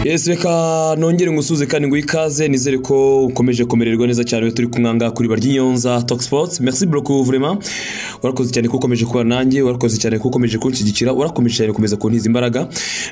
yesi reka nongere ngusuze kandi ngo ikaze nizere ko ukomeje kumererwa neza cyane turi kumwanga kuri barya inyonza talk sports merci beaucoup vraiment warakoze cyane ko ukomeje kuba nanjye warakoze cyane ko ukomeje kunshyigikira warakomeje cyane gukomeza kuntiza imbaraga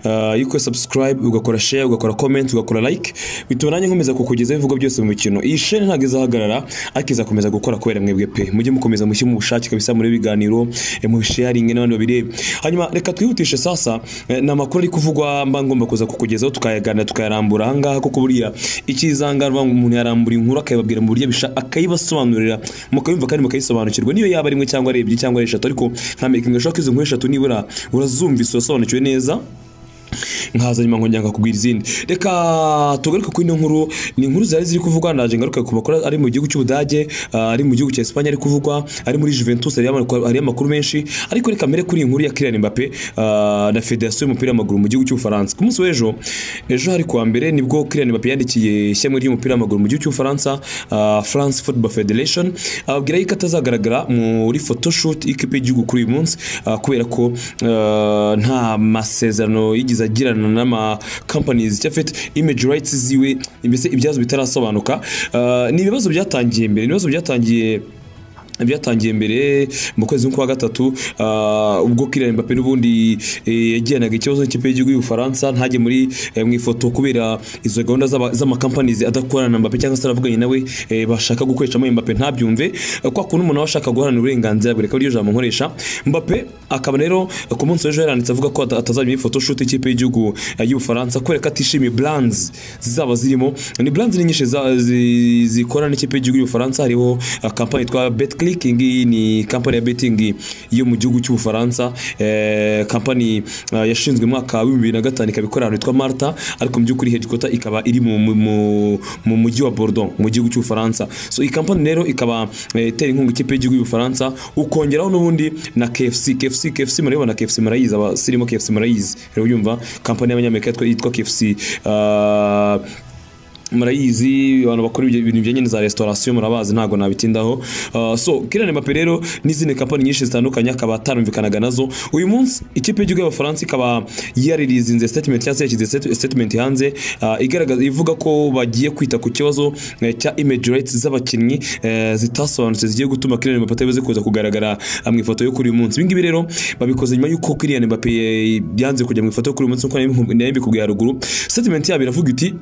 Ah, iyo ukora subscribe ugakora share ugakora comment ugakora like bituma nanjye nkomeza kukugezaho ibivugo byose mu mikino iyi shene ntabwo izahagarara ariko izakomeza gukora kubera mwebwe pe mujye mukomeza mushyire mu bushake kabisa muri biganiro eh, mu sharingi n'abandi babireba hanyuma reka twihutishe sasa eh, ni amakuru ari kuvugwa mba ngomba kuza kukugezaho tukayaganira tukayarambura ahangaha kuko buriya ikizihanganwa umuntu yarambura inkuru akayibabwira mu buryo bisha akayibasobanurira mukayumva kandi mukayisobanukirwa niyo yaba ari imwe cyangwa ari ebyiri cyangwa ari eshatu ariko nkamerika ngo izo nkuru eshatu nibura urazumvise urasobanukiwe neza nkaza nyuma nkongera nkakubwira izindi reka tugaruke kuri ino nkuru ni inkuru zari ziri kuvugwa naje ngaruke ku makuru ari mu gihugu cy'ubudage ah, ari mu gihugu cya Espagne ari kuvugwa ari muri Juventus hari hari amakuru menshi ariko reka mbere kuri iyi nkuru ya Kylian Mbappe ah, na Federasiyo y'umupira w'amaguru mu gihugu cy'Ubufaransa ku munsi w'ejo ejo hari kuwa mbere nibwo Kylian Mbappe yandikiye ishyamwe ry'umupira w'amaguru mu gihugu cy'Ubufaransa ah, France Football Federation ababwira yuko atazagaragara muri photoshoot y'ikipe y'igihugu kuri uyu munsi ah, kubera ko ah, nta masezerano yigeze agirana n'ama companies cyangwa afite image rights ziwe mbese ibyazo bitarasobanuka Ah, ni ibibazo byatangiye mbere ni ibibazo byatangiye byatangiye mbere mu kwezi kwa gatatu ah, ubwo Kylian Mbappe n'ubundi eh, yagiranaga ikibazo n'ikipe y'igihugu y'Ubufaransa ntajye muri eh, mu ifoto kubera izo gahunda z'aba- z'amakampanizi adakorana na Mbappe cyangwa se aravuganye nawe eh, bashaka gukoreshamo Mbappe ntabyumve Eh, kwa kuntu umuntu aba ashaka guharanira uburenganzira bwe reka ryo jambo nkoresha Mbappe akaba rero eh, ku munsi w'ejo yaranditse avuga ko ata- atazajya muri ifoto shoot y'ikipe y'igihugu eh, y'Ubufaransa kubera ko atishimiye brands zizaba zirimo ni brands ni nyinshi za- zi- zikorana n'ikipe y'igihugu y'Ubufaransa hariho eh, kampani yitwa BetClick iyi ngiyi ni kampani ya betting yo mu gihugu cy'Ubufaransa eh, kampani eh, yashinzwe mu mwaka w'ibihumbi bibiri na gatanu ikaba ikora ahantu hitwa Malta ariko mu by'ukuri headquarter ikaba iri mu- mu- mu- mu mujyi wa Bordeaux mu gihugu cy'Ubufaransa so iyi kampani rero ikaba eh, itera inkunga ikipe y'igihugu y'Ubufaransa ukongeraho n'ubundi na KFC KFC KFC murabibona KFC murayizi abasirimu KFC murayizi rero yumva kampani y'abanyamerika yitwa- yitwa KFC ah, murayizi abantu bakora ibyo bintu bijyanye na za restaurasiyo murabazi ntabwo nabitindaho Uh, so Kylian Mbappe rero n'izindi kampani nyinshi zitandukanye akaba atarumvikanaga nazo uyu munsi ikipe y'igihugu y'abafaransa ikaba yaririzinze statement cyangwa se yashyize stat- statement hanze uh, igaragaza ivuga ko bagiye kwita ku kibazo eh, cya image rights z'abakinnyi eh, zitasobanutse zigiye gutuma Kylian Mbappe atebe kuza kugaragara ah, mu ifoto yo kuri uyu munsi ibi ngibi rero babikoze nyuma y'uko Kylian Mbappe eh, yanze kujya mu ifoto yo kuri uyu munsi nk'uko nari- nari mbikubwiye haruguru statement yabo iravuga iti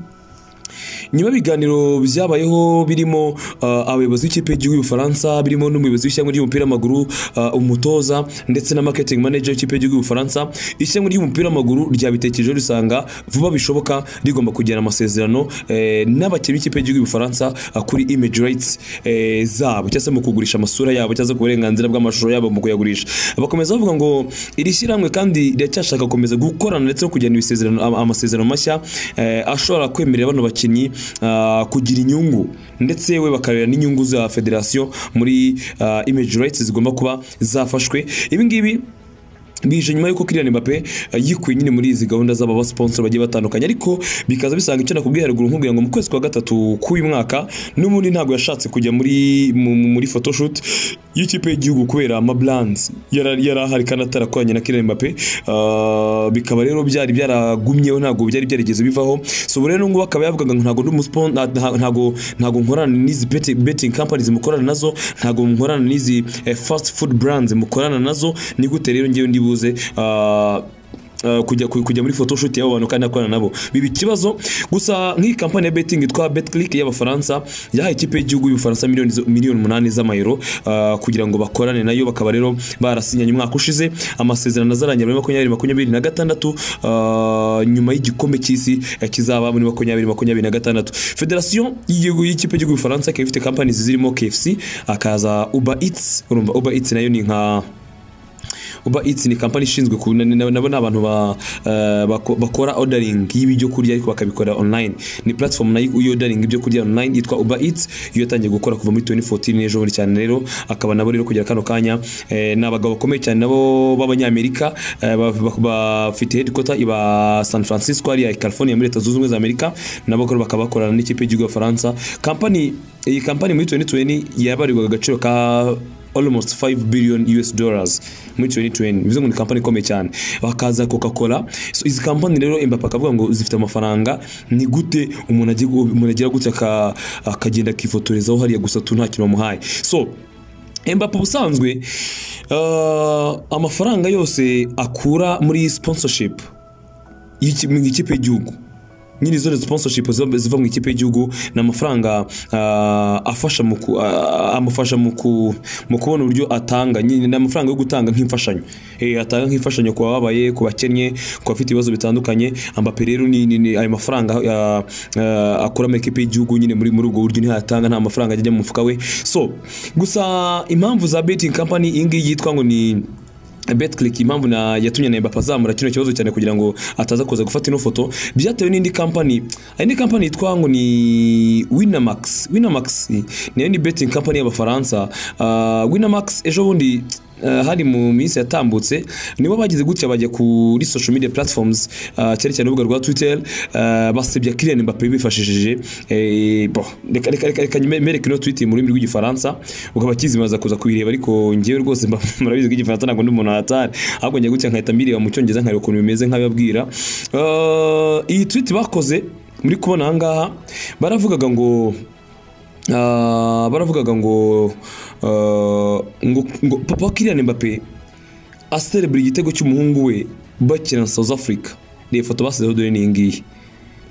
nyuma y'ibiganiro byabayeho birimo uh, abayobozi b'ikipe y'igihugu y'Ubufaransa birimo n'umuyobozi w'ishyamba ry'umupira w'amaguru uh, umutoza ndetse na marketing manager w'ikipe y'igihugu y'Ubufaransa ishyamba ry'umupira w'amaguru ryabitekerejeho risanga vuba bishoboka rigomba kugirana amasezerano eh, n'abakinnyi b'ikipe y'igihugu y'Ubufaransa uh, kuri image rights eh, zabo cyangwa se mu kugurisha amasura yabo cyangwa se ku burenganzira bw'amashusho yabo mu kuyagurisha bakomeza bavuga ngo iri shyirahamwe kandi riracyashaka gukomeza gukorana ndetse no kugirana ibisezerano ama- amasezerano mashya eh, ashobora kwemerera bano bakinnyi ah, kugira inyungu ndetse we bakarera n'inyungu za federasiyo muri ah, image rights zigomba kuba zafashwe ibi ngibi bije nyuma y'uko Kylian Mbappe eh, yikuye nyine muri izi gahunda z'aba ba sponsor bagiye batandukanye ariko bikaza bisanga icyo nakubwiye haruguru nkubwira ngo mu kwezi kwa gatatu k'uyu mwaka n'ubundi ntabwo yashatse kujya muri mu- mu- muri photoshoot y'ikipe y'igihugu kubera ama brands yari yari ahari kandi atarakoranye na Kylian Mbappe Ah, bikaba rero byari byaragumyeho ntabwo byari byarigeze bivaho so ubu rero n'ubwo akaba yavugaga ngo ntabwo ndi umuspon- nta- nta- ntabwo ntabwo nkorana n'izi beti- betting companies mukorana nazo ntabwo nkorana n'izi eh, fast food brands mukorana nazo ni gute rero ngewe ndibuze ah, Uh, kujya ku- kujya muri photoshoot y'abo bantu kandi akorana nabo biba ikibazo gusa nk'iyi kampani ya betting yitwa betclick y'abafaransa yahaye ikipe y'igihugu y'ubufaransa miliyoni zo- miliyoni umunani z'amayero uh, kugira ngo bakorane nayo bakaba rero barasinyanye umwaka ushize amasezerano azarangira muri makumyabiri makumyabiri na gatandatu uh, nyuma y'igikombe cy'isi eh, kizaba muri makumyabiri makumyabiri na gatandatu federasiyo y'igihugu y'ikipe y'igihugu y'ubufaransa ikaba ifite kampani zirimo kfc akaza uber eats urumva uber eats nayo ni nka uba itsi ni kampani ishinzwe ku na- na- nabo ni abantu ba- eh, bako- bakora ordering y'ibyo kurya ariko bakabikora online ni platform nayo iyo ordering ibyo kurya online yitwa uba itsi yo yatangiye gukora kuva muri 2014 ejo bundi cyane rero akaba nabo rero kugera kano kanya eh, ni abagabo bakomeye cyane nabo b'abanyamerika eh, ba- ba- bafite headquarter iba San Francisco ariya i California muri leta zunze ubumwe za Amerika nabo rero bakaba bakorana n'ikipe y'igihugu y'Abafaransa kampani iyi kampani muri 2020 yabarirwaga agaciro ka almost 5 billion US dollars muri 2020 bivuze ngo ni kampani ikomeye cyane bakaza coca cola so izi kampani rero Mbappe akavuga ngo zifite amafaranga ni gute umuntu agiye gu- umuntu agira gutya aka- akagenda akifotorezaho hariya gusa tu nta kintu bamuhaye so Mbappe ubusanzwe ah, amafaranga yose akura muri sponsorship y'iki- mu ikipe y'igihugu nyine izo ni sponsorship ziba- ziva mu ikipe y'igihugu ni amafaranga ah, afasha mu ku- ah, amufasha mu ku- mu kubona uburyo atanga nyine ni amafaranga yo gutanga nk'imfashanyo Eh, atanga nk'imfashanyo ku bababaye ku bakennye ku bafite ibibazo bitandukanye ambape rero ni ni- ni ayo mafaranga ah, ah, akura mu ikipe y'igihugu nyine muri muri ubwo buryo niho ayatanga nta mafaranga ajya mu mufuka we so gusa impamvu za betting company iyi ngiyi yitwa ngo ni Betclick impamvu na yatumye na Mbappe azamura kino kibazo cyane kugira ngo ataza kuza gufata ino foto byatewe n'indi kampani hari indi kampani yitwa ngo ni Winamax Winamax nayo ni betting company y'abafaransa uh, Winamax ejo bundi uh, hari mu minsi yatambutse nibo bagize gutya bajya kuri social media platforms uh, cyane cyane urubuga rwa Twitter uh, basebya Kylian Mbappe bifashishije eh, bo reka reka reka- reka mereke ino tweet mu rurimi rw'igifaransa ukaba kizimaza kuza kubireba ariko ngewe rwose mba- murabizi ko igifaransa ntabwo ndi umuntu wahatari ahubwo njya gutya nkahita mbireba mu cyongereza nkareba ukuntu bimeze nk'ababwira Eh, iyi tweet bakoze muri kubona aha ngaha baravugaga ngo ah, baravugaga ngo eh, ngo ngo papa wa Kylian Mbappe aserebura igitego cy'umuhungu we bakina na South Africa reba ifoto basizeho dore ni iyi ngiyi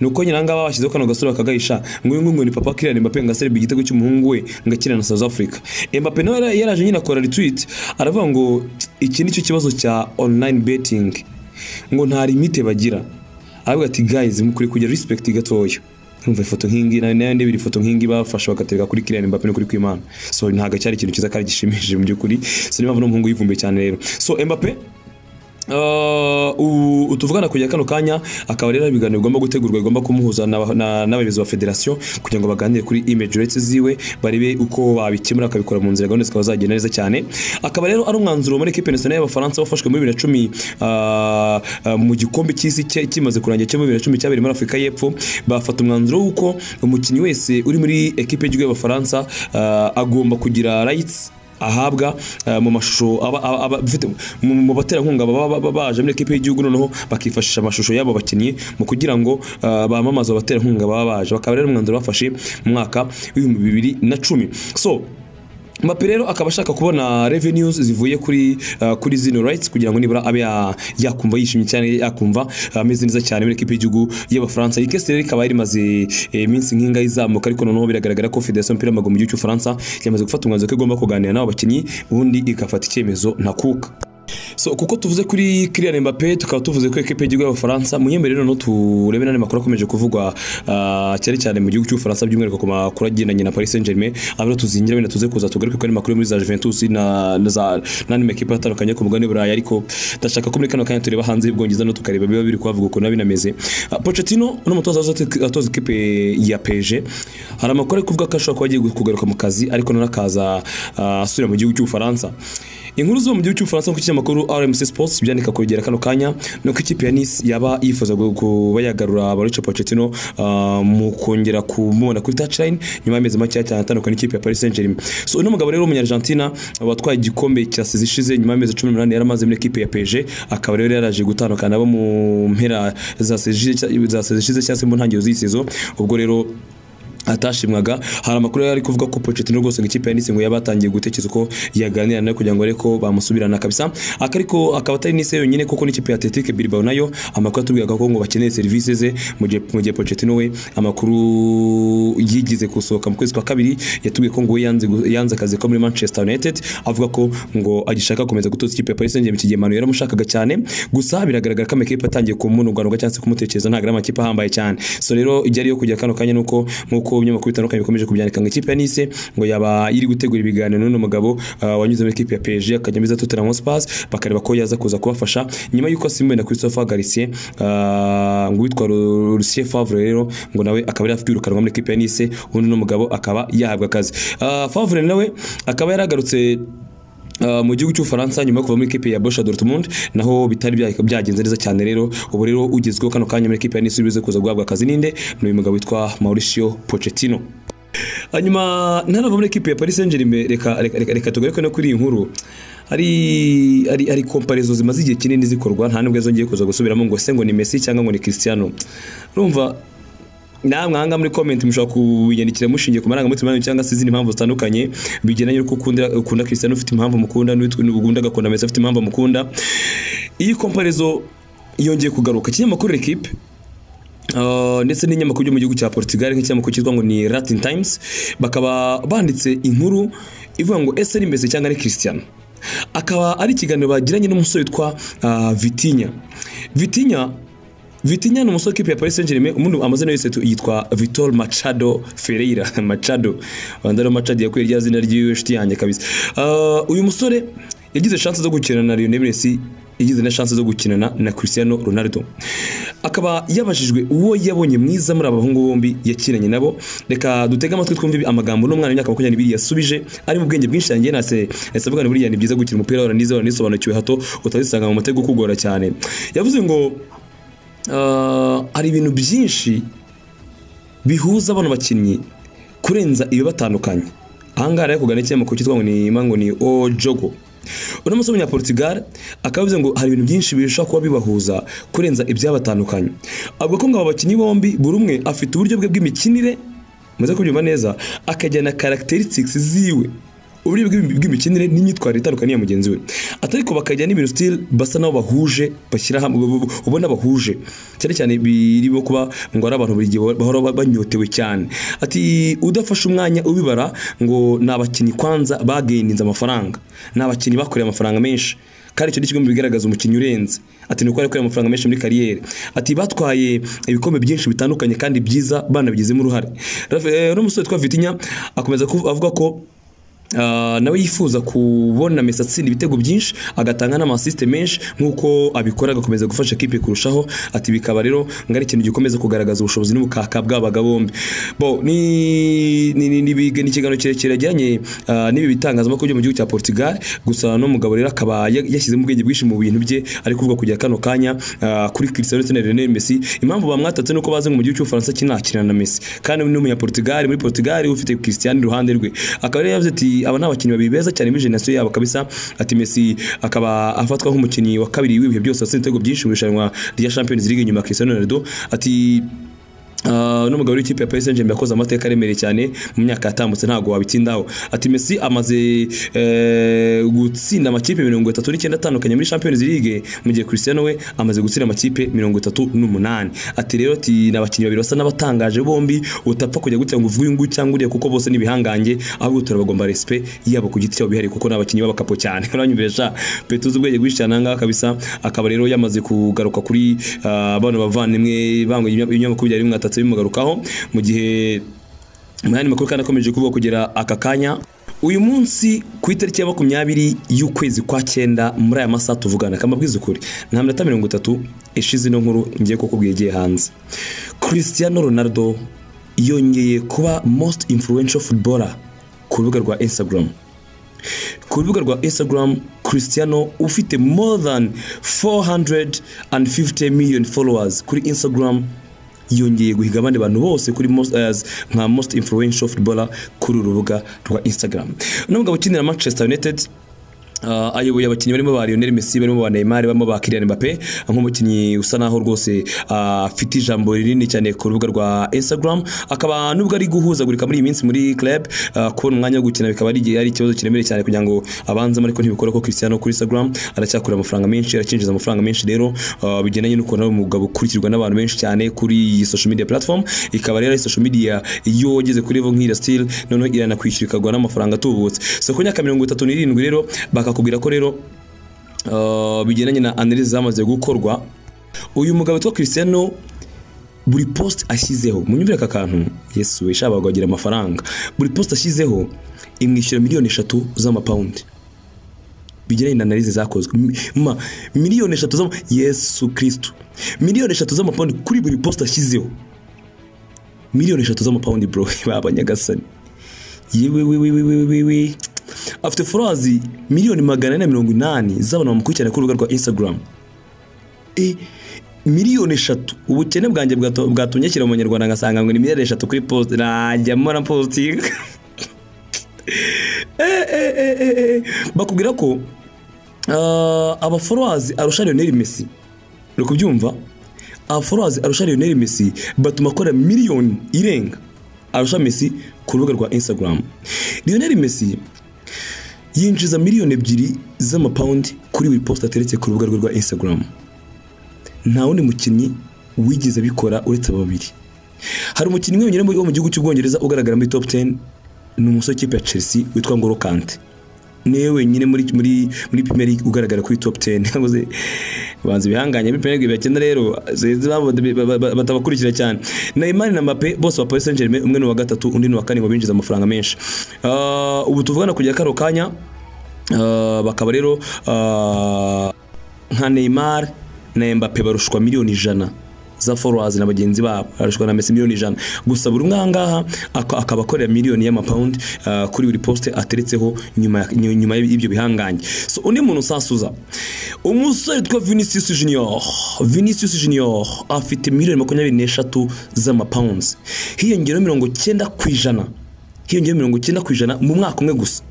nuko nyina ngaba bashyizeho kano gasura bakagahisha ngo uyu nguyu ni papa Kylian Mbappe ngo aserebura igitego cy'umuhungu we ngo akina na South Africa Mbappe nawe yara- yaraje nyine akora retweet aravuga ngo iki nicyo kibazo cya online betting ngo nta limite bagira aravuga ati guys mukuri kugira respect gatoya Numva ifoto nk'ingi nayo nayo ndebera ifoto nk'ingi bafashe bakatereka kuri Kylian Mbappe no kuri Kwimana so ntago cyari ikintu cyiza kandi gishimishije mu by'ukuri so niyo mpamvu n'umuhungu yivumbuye cyane rero so Mbappe Uh, u- utuvugana kujya kano kanya akaba rero hari ibiganiro bigomba gutegurwa bigomba kumuhuza n'aba- na- n'abayobozi ba federasiyo kugira ngo baganire kuri image rates ziwe barebe uko babikemura akabikora mu nzira gahunda zikaba zagenda neza cyane akaba rero ari umwanzuro muri ekipe nationale y'abafaransa wafashwe muri bibiri na cumi uh, uh, mu gikombe cy'isi cye- kimaze kurangira cyo muri bibiri na cumi cyabereye muri afurika y'epfo bafata umwanzuro w'uko umukinnyi wese uri muri ekipe y'igihugu y'abafaransa uh, agomba kugira rights ahabwa eh, mu mashusho aba- aba- aba- bafite- mu mu baterankunga baba baba- baba baje muri ekipe y'igihugu noneho bakifashisha amashusho y'abo bakinnyi mu kugira ngo eh, bamamaze abaterankunga baba baje bakaba rero umwanzuro bafashe mu mwaka w'ibihumbi bibiri na cumi so Mbappe rero akaba ashaka kubona revenues zivuye kuri uh, kuri zino rights kugira ngo nibura abe ya- yakumva yishimye cyane yakumva ameze neza cyane muri ekipe y'igihugu y'abafaransa iyi kesi rero ikaba yari imaze eh, iminsi nk'ingahe izamuka ariko noneho biragaragara ko Federation y'umupira w'amaguru mu gihugu cy'Ubufaransa yamaze gufata umwanzuro ko igomba kuganira n'abo bakinnyi ubundi igafata icyemezo ntakuka so kuko tuvuze kuri Kylian Mbappe tukaba tuvuze ko ekipe y'igihugu y'abafaransa muhembere rero no turebe n'andi makuru akomeje kuvugwa ah, cyane cyane mu gihugu cy'ubufaransa by'umwihariko ku makuru agendanye na Paris Saint-Germain aho rero tuzingira wenda tuze kuza tugaruke kuri makuru yo muri za Juventus na na za n'andi makipe atandukanye yo ku mugabane w'Uburayi ariko ndashaka ko muri kano kanya tureba hanze y'Ubwongereza no tukareba biba biri kuhavuga ukuntu biba binameze Ah, Pochettino ni umutoza wazote- atoza ikipe ya PSG hari amakuru ari kuvuga ko ashobora kuba agiye kugaruka mu kazi ariko noneho akaza ah, asubira mu gihugu cy'ubufaransa inkuru zo mu gihugu cy'ubufaransa ku kinyamakuru RMC Sports byandika kugera kano kanya nuko ikipe ya Nice yaba yifuza gu- kuba yagarura Mauricio Pochettino ah, mu kongera kumubona kuri touchline nyuma y'amezi make cyane atandukanye n'ikipe ya Paris Saint-Germain so uno mugabo rero w'umunyargentina watwaye igikombe cya sezi ishize nyuma y'amezi 18 yari amaze muri ekipe ya PSG akaba rero yaraje gutandukana abo mu mpera za sezi ishize- za sezi ishize cyangwa se mu ntangiriro z'iyi sezo ubwo rero atashimwaga hari amakuru yari ari kuvuga ko Pochettino rwose ngo ikipe ya Nice ngo yabatangiye gutekereza uko yaganira nayo kugira ngo areko bamusubirana kabisa akariko akaba atari Nice yonyine kuko n'ikipe ya Athletic Bilbao nayo amakuru atubwiraga ko ngo bakeneye serivisi ze mu gihe mu gihe Pochettino we amakuru yigize gusohoka mu kwezi kwa kabiri yatubwiye ko ngo we yanze gu- yanze akazi ko muri Manchester United avuga ko ngo agishaka gukomeza gutoza ikipe ya Paris Saint-Germain iki gihe Manu yaramushakaga cyane gusa biragaragara ko amakipe atangiye kumununganunga cyangwa se kumutekereza ntabwo ari amakipe ahambaye cyane so rero ijya ariyo kujya kano kanya nuko nkuko ibinyamakuru bitandukanye bikomeje kubyandika ngo ikipe ya Nice ngo yaba iri gutegura ibiganiro n'uno mugabo ah, wanyuze muri ikipe ya PSG akajya muri za Tottenham Hotspur bakareba ko yaza kuza kubafasha nyuma y'uko asimbuwe na Christopher Garcia ah, ngo witwa Lu- Lucien Favre rero ngo nawe akaba yari afite kwirukanwa muri ikipe ya Nice ubundi uno mugabo akaba yahabwa akazi Ah, Favre nawe akaba yaragarutse Uh, mu gihugu cy'ubufaransa nyuma yo kuva muri ikipe ya Borussia Dortmund naho bitari bya- byagenze neza cyane rero ubu rero ugezweho kano kanya muri ikipe ya Nice uri buze kuza guhabwa akazi ninde ni uyu mugabo witwa Mauricio Pochettino hanyuma ntanavamo n'ikipe ya paris saint germain reka reka reka reka tugaruke no kuri iyi nkuru hari hari hari komparezo zimaze igihe kinini zikorwa nta nubwo zongeye kuza gusubiramo ngo se ngo ni messi cyangwa ngo ni cristiano urumva namwe ahangaha muri komenti mushobora kubinyandikira mushingiye ku marangamutima yanyu cyangwa se izindi mpamvu zitandukanye bigendanye n'uko ukunda ukunda Cristiano ufite impamvu mukunda n'ugunda agakunda Messi afite impamvu mukunda iyi komparezo yongeye kugaruka ikinyamakuru L'Equipe Uh, ndetse n'inyamakuru yo mu gihugu cya Portugal nk'ikinyamakuru cyitwa ngo ni Latin Times bakaba banditse inkuru ivuga ngo ese ni Messi cyangwa ari Cristiano akaba ari ikiganiro bagiranye n'umusore witwa uh, Vitinha Vitinha Vitinha ni umusore w'ikipe ya Paris Saint-Germain umuntu amazina yose yitwa Vitor Machado Ferreira Machado wanda rero Machado yakuye rya zina ry'iwe shiti yanjye kabisa uh, uyu musore yagize chance zo gukina na Lionel Messi yagize na chance zo gukinana na Cristiano Ronaldo akaba yabajijwe uwo yabonye mwiza muri aba bahungu bombi yakinanye nabo reka dutege amatwi twumve amagambo n'umwana w'imyaka makumyabiri n'ibiri yasubije ari mu bwenge bwinshi yanjye nase nase avuga ni buriya ni byiza gukina umupira waranize waranisobanukiwe hato utazisanga mu matego kugora cyane yavuze ngo Uh, hari ibintu byinshi bihuza bano bakinnyi kurenza ibibatandukanye ahangaha rero kugana ikinyamakuru cyitwa ngo ni mango ni ojogo uno musore w'umunyaportugal akaba yavuze ngo hari ibintu byinshi birusha kuba bibahuza kurenza ibyabatandukanye avuga ko ngo aba bakinnyi bombi buri umwe afite uburyo bwe bw'imikinire muze kubyumva neza akajyana characteristics ziwe uburyo bw'imikinire n'imyitwarire itandukanye ya mugenzi we atari ko bakajya n'ibintu style basa nabo bahuje bashyira hamwe ubona bahuje cyane cyane birimo kuba ngo ari abantu buri gihe bahora banyotewe cyane ati udafashe umwanya ubibara ngo ni abakinnyi kwanza bageninze amafaranga ni abakinnyi bakoreye amafaranga menshi kandi icyo ni kimwe mu bigaragaza umukinnyi urenze ati ni uko yakoreye amafaranga menshi muri kariyeri ati batwaye ibikombe byinshi bitandukanye kandi byiza banabigizemo uruhare n'umusore witwa vitinya akomeza avuga ko nawe yifuza kubona Messi atsinda ibitego byinshi agatanga n'amasisite menshi nk'uko abikora agakomeza gufasha kipe kurushaho ati bikaba rero ngo ari ikintu gikomeza kugaragaza ubushobozi n'ubukaka bw'abaga bombi bo ni ikiganiro kirekire ajyanye n'ibi bitangazamakuru byo mu gihugu cya Portugal gusa n'umugabo rero akaba yashyizemo ubwenge bwinshi mu bintu bye ari kuvuga kujya kano kanya kuri Cristiano ndetse na Lionel Messi impamvu bamwatatse nuko bazi ngo mu gihugu cy'Ubufaransa kinakirana na Messi kandi n'umunya Portugal muri Portugal ufite Cristiano iruhande rwe akaba rero yavuze ati aba ni abakinnyi babiri beza cyane muri generasiyo yabo kabisa ati Messi akaba afatwa nk'umukinnyi wa kabiri w'ibihe byose atsinze ibitego byinshi mu irushanwa rya Champions League nyuma ya Cristiano Ronaldo ati Uh, n'umugabo w'ikipe ya Paris Saint-Germain yakoze amateka aremereye cyane mu myaka yatambutse ntago wabitindaho ati Messi amaze eh, gutsinda amakipe 39 atandukanye muri Champions League mu gihe Cristiano we amaze gutsinda amakipe 38 ati rero ati nabakinnyi babiri basa n'abatangaje bombi utapfa kujya gutya ngo uvuge uyu nguyu cyangwa uriya kuko bose n'ibihangange ahubwo turabagomba respect yabo ku giti cyabo bihari kuko n'abakinnyi b'abakapo cyane uranyumvisha petuze ubwenge bwinshi cyane ahangaha kabisa akaba rero yamaze kugaruka kuri uh, bano bavandimwe bango ibinyamakuru byari bimwata bitatse bimugarukaho mu gihe mu yandi makuru kandi akomeje kuvuga kugera aka kanya uyu munsi ku itariki ya makumyabiri y'ukwezi kwa cyenda muri aya masaha tuvugana akamabwiza ukuri nta minota mirongo itatu ishize ino nkuru ngiye kukubwira igiye hanze Cristiano Ronaldo yongeye kuba most influential footballer ku rubuga rwa Instagram ku rubuga rwa Instagram Cristiano ufite more than 450 million followers kuri Instagram yongeye guhiga abandi bantu bose kuri most, as, nka most influential footballer kuri urubuga rwa Instagram uno mugabo ukinira Manchester United Uh, ayoboye abakinnyi barimo ba Lionel Messi barimo ba Neymar barimo ba Kylian Mbappe nk'umukinnyi usa naho rwose afite uh, ijambo rinini cyane ku rubuga rwa Instagram akaba nubwo ari guhuzagurika muri iyi minsi muri club uh, kubona umwanya wo gukina bikaba ari ari ikibazo kiremereye cyane kugira ngo abanzemo ariko ntibikora ko Cristiano kuri Instagram aracyakura amafaranga menshi arakinjiza amafaranga menshi rero bigendanye n'uko nawe umugabo ukurikirwa n'abantu benshi cyane kuri iyi social media platform ikaba rero social media iyo wageze kuri level nk'ira still noneho iranakwishyura ikagwa n'amafaranga atubutse so ku myaka 37 rero baka bakakubwira ko rero bigendanye na analyse zamaze gukorwa uyu mugabo witwa Cristiano buri post ashyizeho munyumvire aka kantu yesu we shaba wagira amafaranga buri post ashyizeho imwishyura miliyoni eshatu z'amapawundi bigendanye na analyse zakozwe ma miliyoni eshatu z'ama yesu kristo miliyoni eshatu z'amapawundi kuri buri post ashyizeho miliyoni eshatu z'amapawundi bro babanyagasani yewe we we we we we we afite forazi miliyoni magana ane na mirongo inani z'abantu bamukurikirana ku rubuga rwa instagram miliyoni eshatu ubukene bwanjye bwato- bwatumye ashyira mu banyarwanda ngasanga ngo ni miliyoni eshatu kuri posite najya mora positinga bakubwira ko ah, abaforowazi arusha lionel messi uri kubyumva abaforowazi arusha lionel messi batuma akora miliyoni irenga arusha messi ku rubuga rwa instagram lionel messi yinjiza miliyoni ebyiri z'amapawundi kuri buri posita ateretse ku rubuga rwe rwa instagram nta wundi mukinnyi wigeze abikora uretse aba babiri hari umukinnyi wenyine wo mu gihugu cy'ubwongereza ugaragara muri top 10 ni umusore w'ikipe ya chelsea witwa ngoro kante niwe wenyine muri muri muri premier league ugaragara kuri top 10 yavuze banza ibihanganye muri premier league bakenda rero zeze babo- ba- ba- ba- batabakurikira cyane Neymar na Mbappe bose wa Paris Saint-Germain umwe ni wa gatatu undi ni wa kane ngo binjiza amafaranga menshi Ah, ubu tuvugana kujya karo kanya ah, bakaba rero ah, nka Neymar na Mbappe barushwa miliyoni ijana za followers na bagenzi babo barushwa na Messi miliyoni ijana gusa buri umwe aha ngaha ak- akaba akorera miliyoni y'amapawundi ah, kuri buri poste ateretseho nyuma ya- nyu- nyuma y'ibyo bihangange so undi muntu usasuza umusore witwa Vinicius Junior Vinicius Junior afite miliyoni makumyabiri n'eshatu z'amapawundi hiyongeraho mirongo cyenda ku ijana hiyongeraho mirongo cyenda ku ijana mu mwaka umwe gusa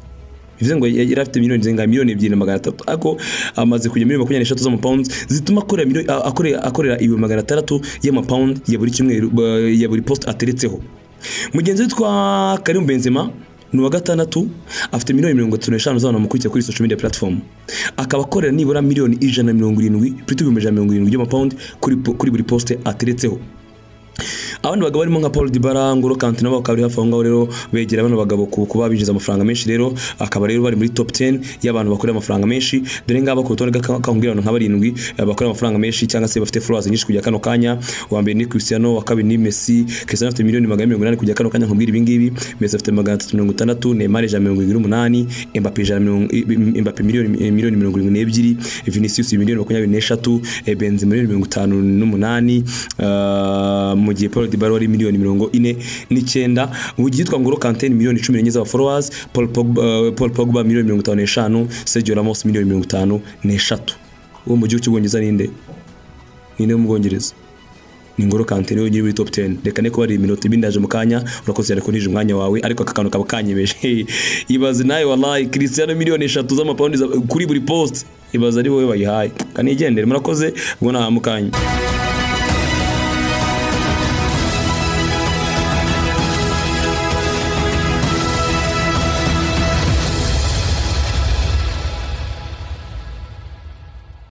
bivuze ngo yari afite miliyoni zingahe miliyoni ebyiri na magana atatu ariko amaze kujya miliyoni makumyabiri n'eshatu z'amapawundi zituma akorera miliyoni- a- akorera- akorera ibihumbi magana atandatu y'amapawundi ya buri cyumweru ba- ya buri posite ateretseho mugenzi we witwa karimu benzema ni uwa gatandatu afite miliyoni mirongo itatu n'eshanu z'abantu bamukurikira kuri social media platform akaba akorera nibura miliyoni ijana na mirongo irindwi kuri ibihumbi ijana na mirongo irindwi by'amapawundi kuri po- kuri buri posite ateretseho abandi bagabo barimo nka Paul Dybala, Ngolo Kanté nabo bakaba bari hafi aho ngaho rero begera bano bagabo ku kuba binjiza amafaranga menshi rero akaba rero bari muri top 10 y'abantu bakorera amafaranga menshi dore ngaba ku rutonde gakangurira abantu nka barindwi eh, bakorera amafaranga menshi cyangwa se bafite followers nyinshi kujya kano kanya uwa mbere ni Cristiano wa kabiri ni Messi Cristiano afite miliyoni magana mirongo inani kujya kano kanya nkubwira ibi ngibi Messi afite magana atatu mirongo itandatu Neymar ijana na mirongo irindwi n'umunani Mbappe ijana na mirongo- i- i- Mbappe miliyoni eh, miliyoni mirongo irindwi n'ebyiri Vinicius miliyoni makumyabiri n'eshatu eh, Benzema miliyoni mirongo itanu n'umunani ah, mu gihe Paul Dybala wari miliyoni mirongo ine n'icyenda mu gihe yitwa Ngolo Kanté ni miliyoni cumi n'enye z'abaforowazi Paul Pogba eh, Paul Pogba miliyoni mirongo itanu n'eshanu Sergio Ramos miliyoni mirongo itanu n'eshatu uwo mu gihugu cy'ubwongereza ninde ninde wo mu bwongereza ni Ngolo Kanté niwe nyiri muri top 10 reka ne kubari iminota ibindi ndaje mu kanya urakoze cyane ko nije umwanya wawe ariko aka kantu kaba kanyemeje ibaze nawe wallahi Cristiano miliyoni eshatu z'amapawundi za- kuri buri post ibaze ari wowe bayihaye kanigendere murakoze ngo nta mukanya